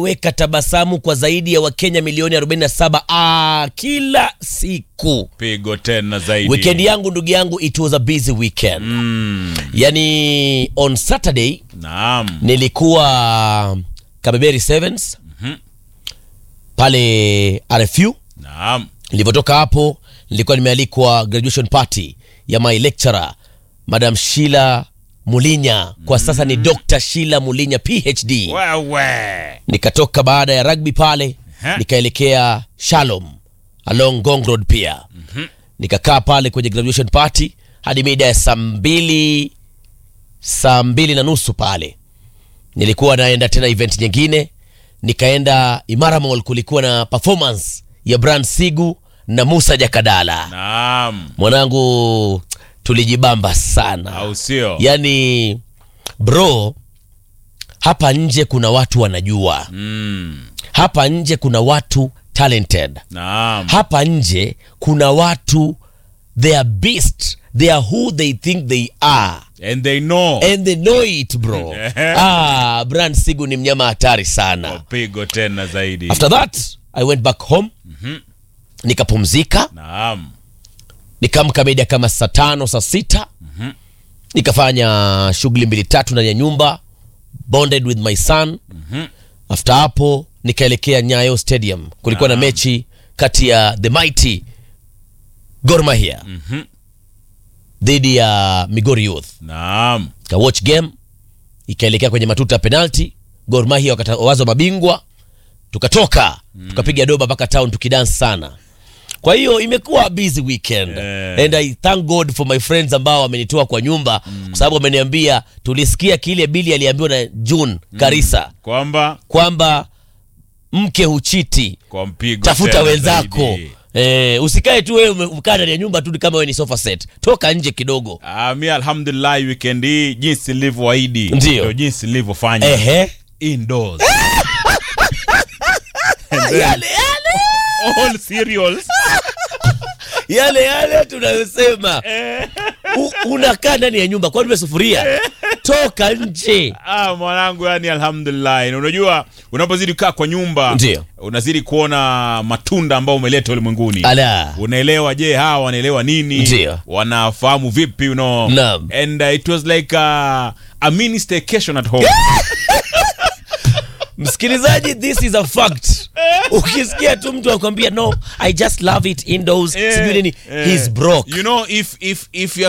weka tabasamu kwa zaidi ya wakenya milioni 47 ah, kila siku pigo tena zaidi weekend yangu ndugu yangu it was a busy weekend mm. yani on saturday naam nilikuwa kabeberi sevens pale rfu naam nilivyotoka hapo nilikuwa nimealikwa graduation party ya my lecturer madam shila mulinya kwa sasa ni dr shila mulinya phd wewe nikatoka baada ya rugby pale Aha. nikaelekea shalom along gong road pia nikakaa pale kwenye graduation party hadi mida ya saa mbili saa mbili na nusu pale nilikuwa naenda tena event nyingine nikaenda imara mall kulikuwa na performance ya brand sigu na musa jakadala naam mwanangu tulijibamba sana au sio yani bro hapa nje kuna watu wanajua mm. hapa nje kuna watu talented naam hapa nje kuna watu they are beast they are who they think they are and they know and they know it bro ah, brand sigu ni mnyama hatari sana pigo tena zaidi after that i went back home nikapumzika naam nikaamka mida kama saa tano saa sita nikafanya shughuli mbili tatu ndani ya nyumba bonded with my son after hapo nikaelekea nyayo stadium kulikuwa na mechi kati ya the mighty Gor Mahia dhidi ya migori youth naam ka watch game ikaelekea kwenye matuta ya penalty Gor Mahia wakatawazwa mabingwa tukatoka tukapiga doba mpaka town tukidance sana kwa hiyo imekuwa a busy weekend Eh. and i thank god for my friends ambao wamenitoa kwa nyumba kwa sababu wameniambia tulisikia kile bili aliambiwa na june karisa kwamba kwamba mke huchiti kwa mpigo tafuta tena wenzako zaidi. Eh, usikae tu wewe umekaa ndani ya nyumba tu kama wewe ni sofa set toka nje kidogo Ah, mi alhamdulillah weekend hii jinsi nilivyoahidi Ndio. jinsi nilivyofanya ehe indoors yale yale all cereals yale yale tunayosema U- unakaa ndani ya nyumba kwani umesufuria toka nje ah, mwanangu yani alhamdulillah Na unajua unapozidi kukaa kwa nyumba Ndio. unazidi kuona matunda ambayo umeleta ulimwenguni ala unaelewa je hawa wanaelewa nini Ndio. wanafahamu vipi you know? Naam. and uh, it was like a, a mini staycation at home msikilizaji this is a fact ukisikia tu mtu akwambia no i just love it indoors Eh, sijui nini eh. he's broke you know if if if you're